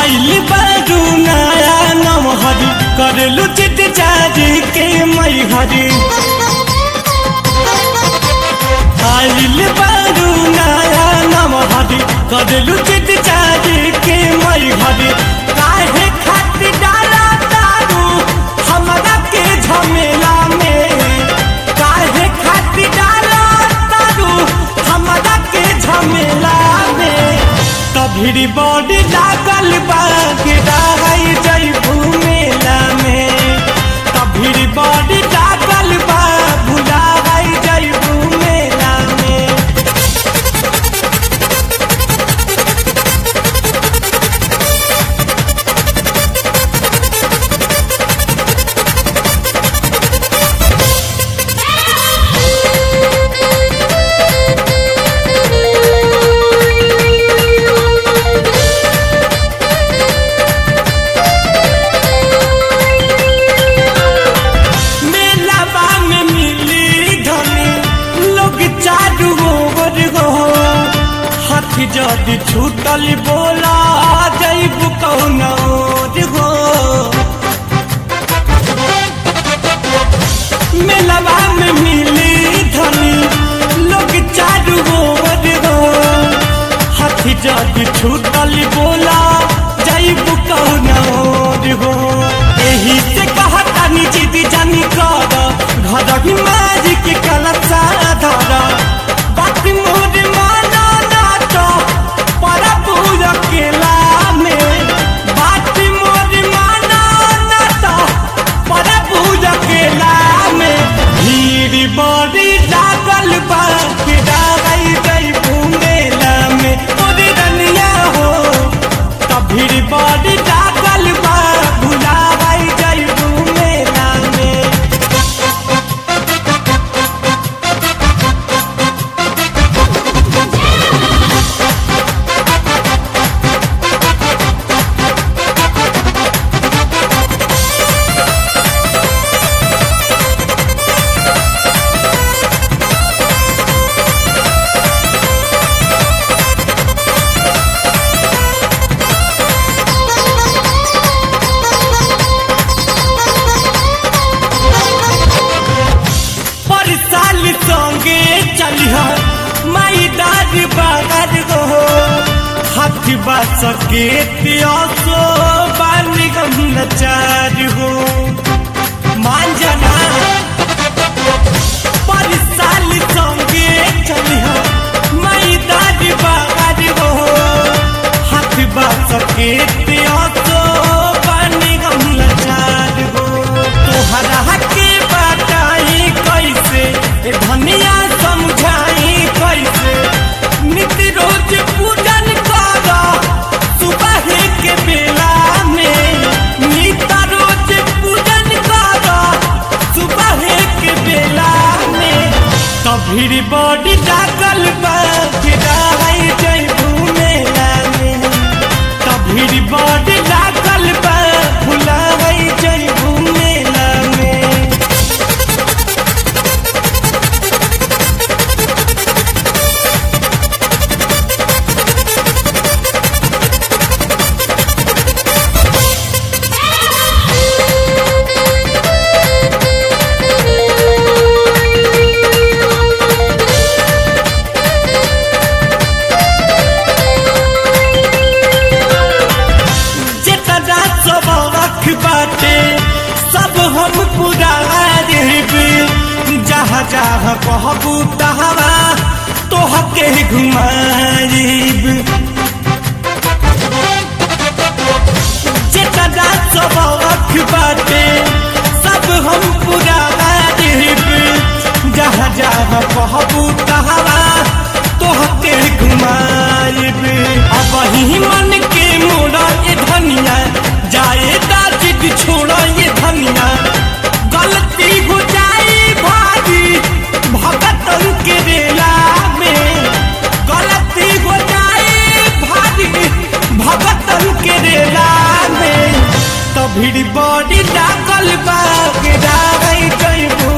आइल बारू नया नमहर करलू चित चारी के मई हरी आइल बारू नया नमहर करलू चित चारी के मई हरी काहे खातिर डाला तारू हमरा के झमेला में काहे खातिर डाला तारू हमरा के झमेला में तभिरी बॉडी लागल बा गिराई जइबू मेला में तभिरी बॉडी लागल बा भुलाई जइबू मेला में मेलावा में मिली धनी लोग चारू ओवर हो हाथी जदि छूटल बोला जैब कौन ओर हो मेलावा में मिली धनी लोग चारू ओवर हो हाथी जदि छूटल बोला जैब कौन ओर हो एही से कहता निजी जानी कर घर ही मारी के कलचा धर बात मोर माना नाट पर पूरा केला में बात मोर माना नाट पर पूरा केला में भीड़ बड़ी लागल बा किराई गई मेला में तोरी रनिया हो तब भीड़ बड़ी लागल बा भुलाई गई मेला में पर साल संगे चलिह माई दाद बागर हो हाथी बास के पियासो बाली गम नचार हो मान जाना पर साल संगे चलिह माई दाद बागर हो हाथी बास के पियासो बाली गम नचार हो तोहरा के बताई कैसे ए धनिया समझाई कैसे नित्य रोज पूजन कर सुबह के बेला में नित्य रोज पूजन कर सुबह के बेला में तभी बॉडी लागल बा गिराई जइबू मेला में तभी बॉडी लागल बा भुलाई जइबू मेला में जितना सब रख बाटे सब हम पूरा देबे जहाँ जहाँ कहबू तहरा तोहके घुमाइब जितना सब रख बाटे सब हम पूरा देबे जहाँ जहाँ कहबू तहरा तोहके घुमाइब अब ही मन के मोड़ा ये धनिया जाए दाजिद छोड़ा ये धनिया गलती हो जाए भारी भगत के रेला में गलती हो जाए भारी भगत के रेला में तभी बॉडी लागल बा गिराई जइबू